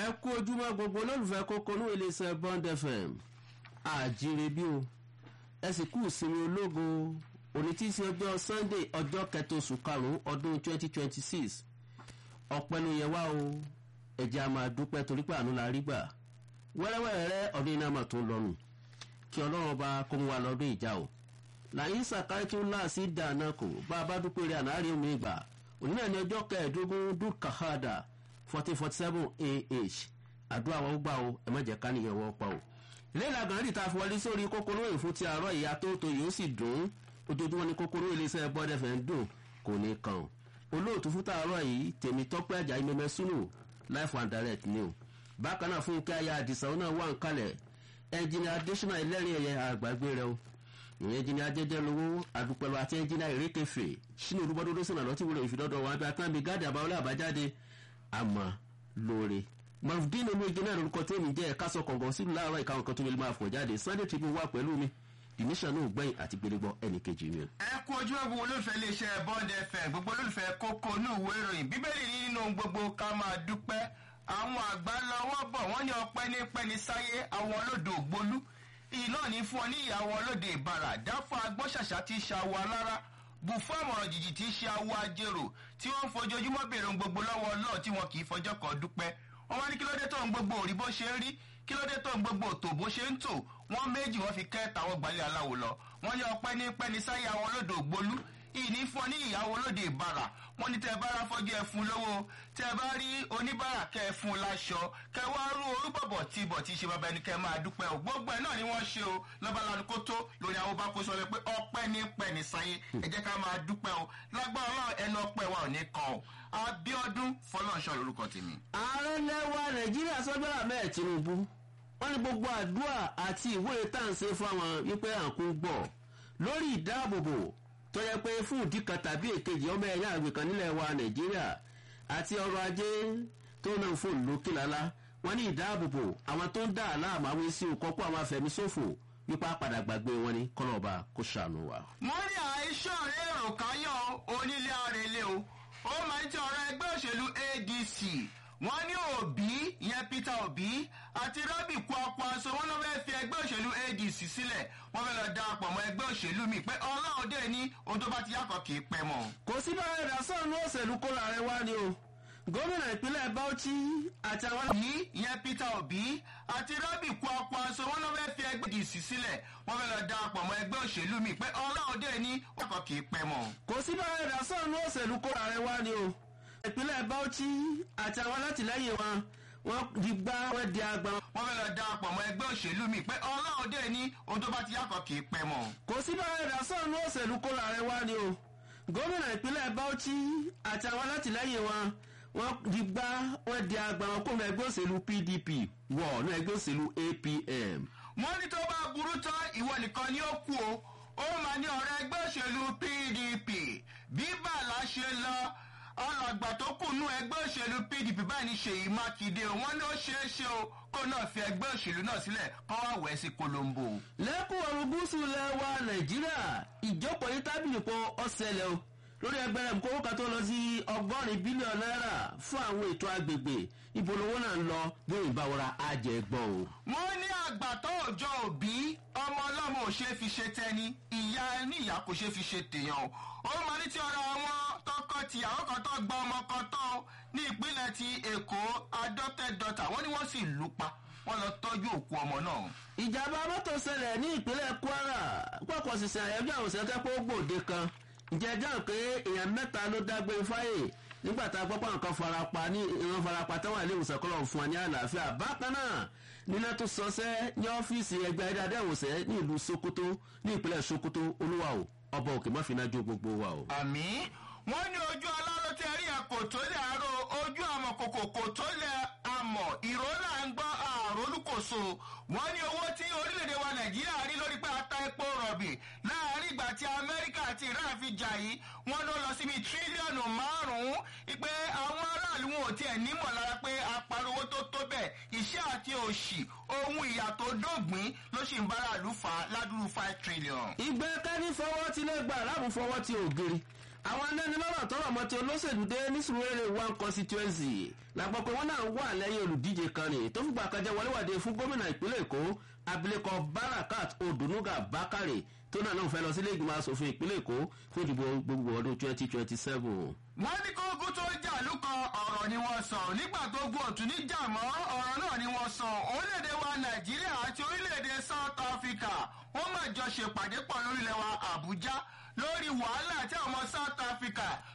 ẹ kú ojúmọ́ gbogbo olólùfẹ́ kókó ní iléeṣẹ́ bond fm àjíire bí o ẹ sì kú ìsinmi ológo òní tí í ṣe ọjọ́ sunday ọjọ́ kẹta oṣù karùn-ún ọdún twenty twenty six ọ̀pẹ́ ló yẹ wá o ẹ̀jẹ̀ a máa dúpẹ́ torí pé àánú la rí gbà wẹ́rẹ́wẹ́rẹ́ ọdún iná mà tún lọ́rùn kí ọlọ́run ọba kó mú wa lọ́dún ìjà o làyín sàkárí tó láàsì dáná kò bá a bá dúpẹ́ rẹ̀ ànárí omi ìgbà òní náà ní ọjọ́ kẹẹ̀ẹ́dógún dúkàhádà fourteen forty seven ah àdúrà wọn gbà o ẹ má jẹ́ ká nìyẹn wọ́n pa o. ilé ìlàgàn rí ta fi wọlé sórí kókóró èyí fún ti àárọ̀ ìyá tó tó yìí ó sì dùn ojoojúmọ́ ní kókóró iléeṣẹ́ bọ́dẹ̀ fẹ́ ń dùn kò ní kàn o. olóòtú fún tààrọ̀ yìí tèmi tọ́pẹ́ àjà imẹ́mẹ́ súnù life and direct ni o. bákan náà fún kí aya àdìsá náà wà ń kalẹ̀ ẹnjìnì adésínà ẹlẹ́rìn ẹ̀yẹ àgbàgbé rẹ o ìyẹn ẹnjìnì ajẹjẹ lówó àdúpẹ̀lú àti ẹnjìnì ìrékèfè sínú olúbọdọdọ sínú àlọ́tí wúlò ìfidọ́dọ̀ wọn abẹ́ àtàbí gáàdì àbáwọlé àbájáde àmọ́ lóore mafdin olóògbé náà lórúkọ tẹ́mi jẹ́ ẹ̀ka sọ kọ̀ọ̀kan sílùú láàárọ̀ ìka nǹkan tó lè máa fọ̀ jáde sunday tribune wà pẹ̀lú mi dinisha náà gbẹ̀yìn àti gbélégbọ́ ẹnì kejì mi. ẹ kú ojú ẹ̀bùn olólùfẹ́ iléeṣẹ́ bond fm gbogbo olólùfẹ́ kókó ní ìwé ìròyìn bíbélì ní nínú gbogbo ká máa dúpẹ́ àwọn àgbà lọ́wọ́ bọ̀ wọ́n ní ọpẹ́ ní pẹ́ni sáyé àwọn olódò ògbólú iná ní fún ọ ní ìyàwó olóde ìbàrà dáfọ́ agbọ́ṣàṣà ti ṣàwọ̀ alára bù fún àmọ̀ràn jìjì tí í ṣe awọ ajérò tí wọ́n ń fojoojúmọ́ bèrè ohun gbogbo lọ́wọ́ ọlọ́ọ̀ tí wọn kì í fọjọ́ kan dúpẹ́ wọ́n wá ní kí ló dé tó ń gbogbo òrí bó ṣe ń rí kí ló dé tó ń gbogbo òtò bó ṣe ń tò wọ́n méjì wọ́n fi kẹ́ tàwọn gbalẹ̀ aláwo lọ wọ́n ní ọpẹ́ ní pẹ́ni sáyé àwọn olódò ògbólú ìní fún ọ ní ìyàwó olóde ìbàrà wọ́n ní tẹ́ ẹ bá ra fọ́jú ẹ fún lówó tẹ́ ẹ bá rí oníbàrà kẹ́ ẹ fún láṣọ kẹ́ wá rú orúbọ̀bọ̀ tí ibọ̀ tí ṣe bàbá ẹni kẹ́ máa dúpẹ́ o gbogbo ẹ̀ náà ni wọ́n ṣe o lọ́ba lanu kó tó lórí àwọn bá kó sọ pé ọpẹ́ ní pẹ́ni sáyé ẹ jẹ́ ká máa dúpẹ́ o lágbára ọlọ́run ẹnu ọpẹ́ wa ò ní kan o abiodun fọlọ́nṣọ́ lórúkọ tèmi. ààrẹ lẹwa nàìjíríà sọgbẹ́rà mẹ́ẹ̀ tinubu wọ́n ní gbogbo àdúrà àti ìwé tàǹsẹ̀ fáwọn wípé à ń kún gbọ̀ lórí ìdáàbòbò tó yẹ pé fún ìdí kan tàbí èkejì ọmọ ẹ̀yà àgbẹ̀ kan nílẹ̀ wa nàìjíríà àti ọrọ̀ ajé tó náà fún lókè lálá wọ́n ní ìdáàbòbò àwọn tó ń dà láàmú àwọn èsì òkọ́kọ́ àwọn afẹ̀míṣòfò wípé àpàdà gbàgbé wọn ní kọlọ́ọ̀bà kó ṣàánú wa. mo rí àìsàn èrò káyọ̀ onílé àrèlé o ó máa ń tẹ ọ̀rọ̀ ẹgbẹ́ òṣèlú adc wọ́n ní òbí ìyẹn peter òbí àti rọ́bì kwakwaso wọ́n lọ́ fẹ́ẹ́ fi ẹgbẹ́ òṣèlú adc sílẹ̀ wọ́n fẹ́ẹ́ lọ darapọ̀ mọ́ ẹgbẹ́ òṣèlú mi pé ọlọ́run dé ní ohun tó bá ti yàtọ̀ kì í pẹ́ mọ́. kò sí bá ẹ̀dá sọ̀rọ̀ òṣèlú kó láàrin wá ni o gómìnà ìpínlẹ̀ bauchi àti àwọn. òbí ìyẹn peter òbí àti rọ́bì kwakwaso wọ́n lọ́ fẹ́ẹ́ fi ẹgbẹ́ adc sílẹ̀ wọ́n fẹ́ẹ́ lọ darapọ̀ mọ́ ẹgbẹ́ òṣèlú mi pé ọlọ́run dé ní ohun tó yàtọ̀ kì í pẹ́ mọ́. kò sí bá ẹ̀dá sọ̀rọ̀ òṣèlú kó láàrin wá ni o ìpínlẹ̀ bauchi àti àwọn alátìlẹyìn wọn wọn di gbá wọn di agbọn. wọ́n fẹ́ lọ darapọ̀ mọ́ ẹgbẹ́ òṣèlú mi pé ọlọ́run dé ní ohun tó bá ti yàtọ̀ kì í pẹ́ mọ́. kò sí bá ẹ̀dá sọ̀rọ̀ òṣèlú kó láàrin wá ni o gómìnà ìpínlẹ̀ bauchi àti àwọn alátìlẹyìn wọn wọn di gbá wọn di agbọn wọn kó mọ ẹgbẹ́ òṣèlú pdp wọ̀ ní ẹgbẹ́ òṣèlú apm. wọ́n ní tó bá burú tán ìwọ nìkan ni ó kú o ó máa ní ọ̀rẹ́ ẹgbẹ́ òṣèlú pdp bí bàlá ṣe lọ alàgbà tó kù nú ẹgbẹ́ òṣèlú pdp báyìí ní ṣèyí mákindé wọn ní ó ṣeé ṣe o kó náà fi ẹgbẹ́ òṣèlú náà sílẹ̀ kọ́ wá wẹ̀ sí colombo. lẹ́kùn ọ̀run gúúsù lẹ́wà nàìjíríà ìjókòó yín tábìlì pọ̀ ọ̀sẹ̀lẹ̀ o lórí ẹgbẹ́ rẹ̀ kówó kan tó lọ sí ọgọ́rin bílíọ̀nù náírà fún àwọn ètò agbègbè ìbolówó náà ń lọ bí òyìnbá wọra àjẹgbọ́n o. wọ́n ní àgbà tó òjò òbí ọmọ ọlọ́mọ ò ṣeé fi ṣe tẹni ìyá ní ìyá kò ṣeé fi ṣe tèèyàn o. ó máa ní tí ọ̀rọ̀ àwọn tọkọ-tìyàwó kan tó gba ọmọ kan tán ní ìpínlẹ̀ ti èkó adopted daughter wọ́n ní wọ́n sì lù pa wọ́n lọ tọ́jú òkú ọmọ náà. ìjàmbá mọ́tò ṣẹlẹ̀ ní ìpínlẹ̀ kwara pọ̀pọ̀ sísè àyẹ̀wò àwọn òṣèlú pé ó gbòde kan ìjẹ́jọ́ pé èèyàn mẹ́ta ló dágbé fáyè nígbà tá a gbọ́ pé àwọn kan farapa ní ìran farapa táwọn ilé ìwòsàn kọ́ fún wa ní àlàáfíà bákan náà nílẹ̀ tó sọsẹ́ ní ọ́fíìsì ẹgbẹ́ ayédáadé ìwòsàn ní ìlú sokoto ní ìpínlẹ̀ sokoto olúwa o ọba òkè má fi iná jó gbogbo wa o. àmì wọn ní ojú aláró tẹ rí ẹkọ tó lẹ àárọ ojú àmọ kòkòkò tó lẹ àmọ ìró náà ń gbọ àròlùkòso wọn ní owó tí orílẹ̀-èdè wa nàìjíríà rí lórí pé ata epo rọ̀bì láàrin ìgbà tí amẹ́ríkà àti iran fi jà yìí wọn ló lọ síbi tírílíọ̀nù márùn-ún pé àwọn aráàlú wọn ò tiẹ̀ nímọ̀ lára pé apariwo tó tó bẹ́ẹ̀ iṣẹ́ àti òṣì ohun ìyà tó dógbìn ló sì ń bára lù fà ládùúrú five trillion. ìgbẹ́ kẹ́ni fọwọ́ ti lè gbà láàmú fọwọ́ ti ògiri àwọn anẹ́nilọ́rọ̀ tọrọ mọ́ ti olóṣèlú dé ní sùúrẹ́rẹ́ one constituency làgbọ́ pé wọ́n náà wà lẹ́yìn olùdíje kan ní tó fìgbà kan jẹ́ wọléwàdé fún gómìnà ìpínlẹ̀ èkó abilékọ barakat odunuga bakare tó náà náà fẹ́ lọ sílé ìgbìmọ̀ asòfin ìpínlẹ̀ èkó fún ìdìbò gbogbo ọdún twenty twenty seven. wọ́n ní kókó tó jà lúkọ ọ̀rọ̀ ni wọ́n sọ nígbà tó gun òtún ní jà mọ́ ọ̀rọ̀ náà ni wọ́n sọ orílẹ̀-èdè wa nàìjíríà àti orílẹ̀-èdè south africa wọ́n máa jọ ṣèpàdé pọ̀ lórílẹ̀ wa àbújá lórí wàhálà tí àwọn south africa